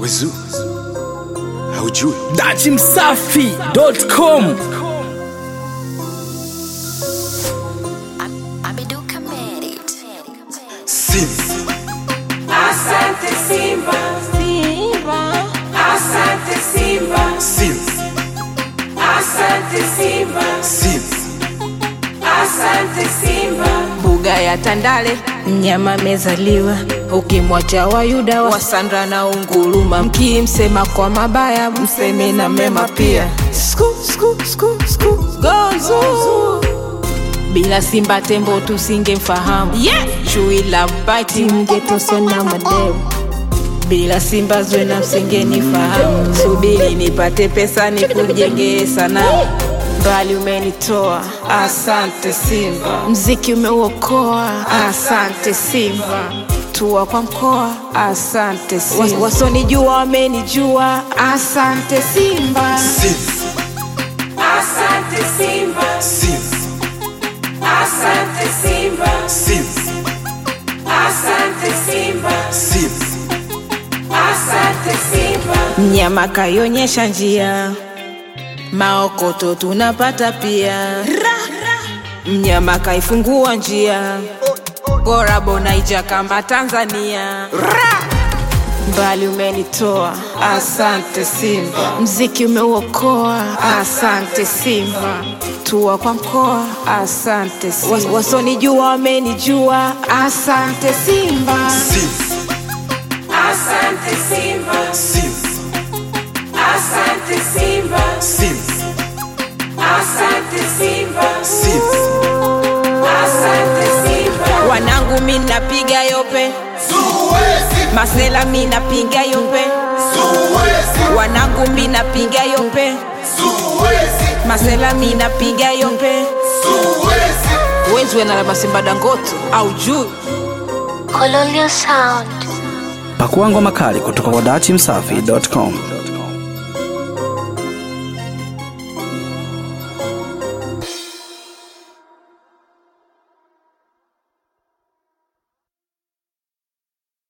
Wezu haujui dachimsafi.com Abiduka made it. Sim Asante Simba, Simba. Asante Simba, Sim asante Simba, Sim asante Simba. mbuga ya Tandale mnyama amezaliwa, ukimwacha Wayuda Wasandra na Unguruma, mkimsema kwa mabaya mseme na mema pia. Sku, sku, sku, sku, gozu. Bila Simba tembo tusingemfahamu yeah. Chui la bati mngetosona madeu bila Simba Zwena msingenifahamu. Subiri nipate pesa nikujengee sanamu mbali umenitoa, asante Simba. Mziki umeuokoa, asante Simba. Tua kwa mkoa, asante Simba. Was- Wasonijua wamenijua, asante Simba. Sim Asante Simba, Sim asante Simba, Sim asante Simba, Sim asante Simba. Mnyama kaionyesha njia, maokoto tunapata pia. Mnyama kaifungua njia, Gorabo naija kama Tanzania. Mbali umenitoa, asante Simba. Mziki umeuokoa, asante Simba. Tua kwa mkoa, asante Simba. Was- Wasonijua wamenijua, asante Simba. Sim Asante Simba, Sim asante Simba, Sim asante Simba, Sim asante Simba. Wanangu mi napiga yope, masela mi napiga yope, wanangu mi napiga yope, masela mi napiga yope. Wezi wena la Masimba Dangote au juu Colonial Sound. pakua ngoma kali kutoka kwa dachimsafi.com